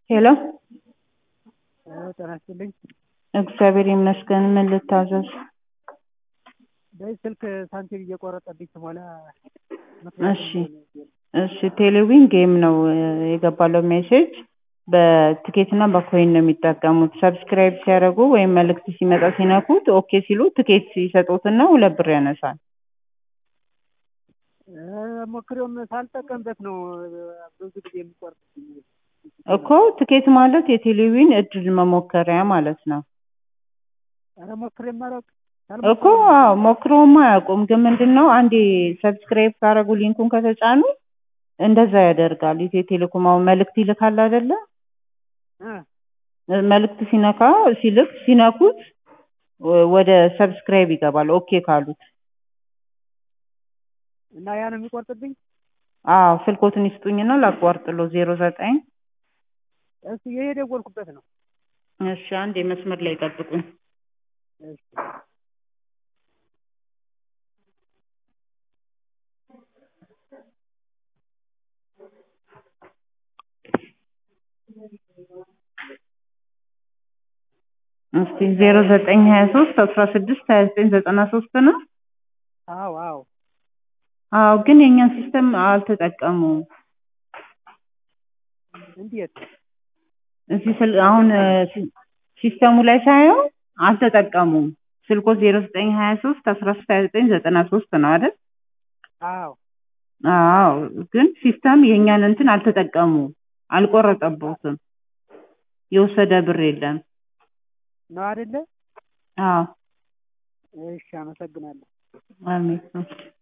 ሄሎ ጤና ይስጥልኝ። እግዚአብሔር ይመስገን። ምን ልታዘዝ? በዚህ ስልክ ሳንቲም እየቆረጠብኝ ስሞላ እሺ እሺ ቴሌዊን ጌም ነው የገባለው ሜሴጅ በትኬት እና በኮይን ነው የሚጠቀሙት። ሰብስክራይብ ሲያደርጉ ወይም መልእክት ሲመጣ ሲነኩት ኦኬ ሲሉ ትኬት ሲሰጡትና ሁለት ብር ያነሳል። ሞክሬውም ሳልጠቀምበት ነው ብዙ ጊዜ የሚቆርጥብኝ። እኮ ትኬት ማለት የቴሌዊን እድል መሞከሪያ ማለት ነው። ኧረ ሞክሬም አላውቅም። እኮ አዎ ሞክረውማ አያውቁም። ግን ምንድን ነው አንዴ ሰብስክራይብ ካደረጉ ሊንኩን ከተጫኑ እንደዛ ያደርጋል። ኢትዮ ቴሌኮም አሁን መልእክት ይልካል አይደለ? መልእክት ሲነካ ሲልክ ሲነኩት ወደ ሰብስክራይብ ይገባል። ኦኬ ካሉት እና ያ ነው የሚቆርጥብኝ። አዎ ስልኮትን ይስጡኝና ላቋርጥሎ ዜሮ ዘጠኝ እሱ ይሄ የደወልኩበት ነው። እሺ አንድ የመስመር ላይ ጠብቁኝ። እሺ እስቲ ዜሮ ዘጠኝ ሀያ ሶስት አስራ ስድስት ሀያ ዘጠኝ ዘጠና ሶስት ነው። አዎ አዎ አዎ ግን የእኛን ሲስተም አልተጠቀሙም። እንዴት? እዚህ ስል አሁን ሲስተሙ ላይ ሳየው አልተጠቀሙም። ስልኮ ዜሮ ዘጠኝ ሀያ ሶስት አስራ ሶስት ሀያ ዘጠኝ ዘጠና ሶስት ነው አይደል? አዎ አዎ ግን ሲስተም የእኛን እንትን አልተጠቀሙም። አልቆረጠቦትም። የወሰደ ብር የለም። ነው አይደለ? አዎ እሺ አመሰግናለሁ። አሜን።